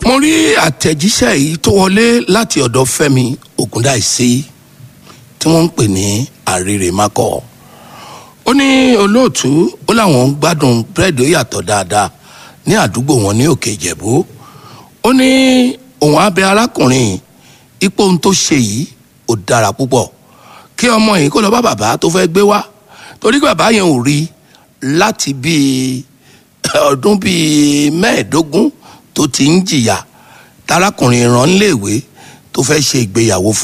mo rí àtẹ̀jíṣẹ́ yìí tó wọlé láti ọ̀dọ̀ fẹ́mi ògúndáìsí tí wọ́n ń pè ní àrèrèmákọ̀ ó ní olóòtú ó láwọn ń gbádùn búrẹ́dì ó yàtọ̀ dáadáa ní àdúgbò wọn ní òkè ìjẹ̀bú ó ní òun abẹ arákùnrin ipò ohun tó ṣe yìí ó dára púpọ̀ kí ọmọ yìí kó lọ bá bàbá tó fẹ́ gbé wá torí pé bàbá yẹn ò rí láti bíi ọdún bíi mẹ́ẹ̀ẹ́dógún tó ti ń jìyà tarákùnrin rán léèwé tó fẹ́ ṣe ìgbéyàwó fún